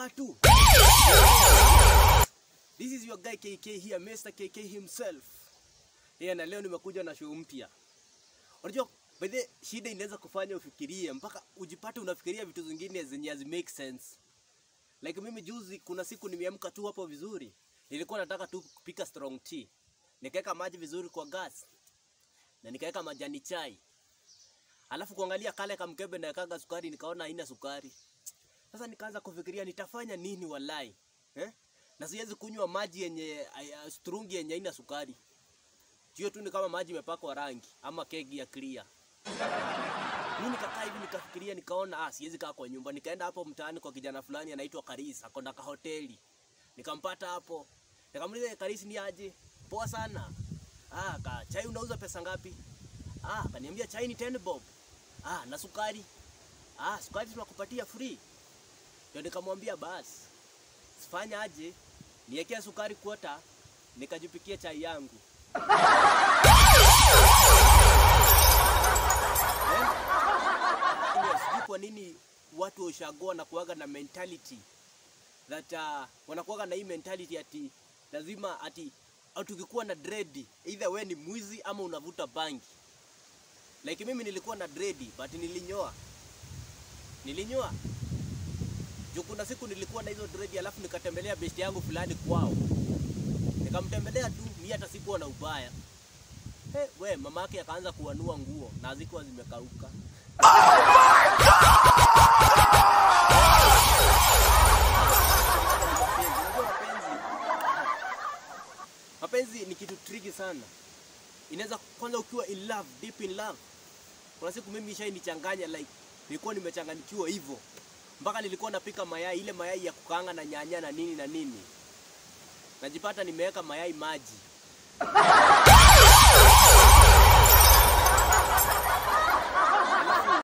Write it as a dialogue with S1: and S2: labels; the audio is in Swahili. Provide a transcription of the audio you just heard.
S1: watu. This is your guy KK here, Mr. KK himself. Yeah, na leo nimekuja na show mpya. Unajua by the shida inaweza kufanya ufikirie mpaka ujipate unafikiria vitu zingine zenye hazi make sense. Like mimi juzi kuna siku nimeamka tu hapo vizuri. Nilikuwa nataka tu kupika strong tea. Nikaweka maji vizuri kwa gas. Na nikaweka majani chai. Alafu kuangalia kale kamkebe na kaga sukari nikaona haina sukari. Sasa nikaanza kufikiria nitafanya nini walai. Eh? Na siwezi kunywa maji yenye uh, strungi yenye haina sukari. Hiyo tu ni kama maji imepakwa rangi ama kegi ya clear. Mimi nikakaa hivi nikafikiria nikaona ah siwezi kaa kwa nyumba. Nikaenda hapo mtaani kwa kijana fulani anaitwa Karis, ako na kahoteli. Nikampata hapo. Nikamuuliza Karis ni aje? Poa sana. Ah, ka chai unauza pesa ngapi? Ah, kaniambia chai ni 10 bob. Ah, na sukari. Ah, sukari tunakupatia free. Ndio nikamwambia basi. Sifanya aje? Niwekea sukari kwota nikajipikia chai yangu. Eh? Yes, sijui kwa nini watu wa ushago wanakuwaga na mentality that uh, wanakuwaga na hii mentality ati lazima ati au tukikuwa na dread either we ni mwizi ama unavuta bangi. Like mimi nilikuwa na dread but nilinyoa. Nilinyoa. Juu kuna siku nilikuwa na hizo dread alafu nikatembelea besti yangu fulani kwao. Nikamtembelea tu, mimi hata sikuwa na ubaya. Hey, we mama yake akaanza kuanua nguo na hazikuwa zimekauka. Unajua mapenzi, mapenzi ni kitu tricky sana. Inaweza kwanza ukiwa in love, deep in love. Kuna siku mimi ishainichanganya like nilikuwa nimechanganyikiwa hivyo mpaka nilikuwa napika mayai, ile mayai ya kukaanga na nyanya na nini na nini, najipata nimeweka mayai maji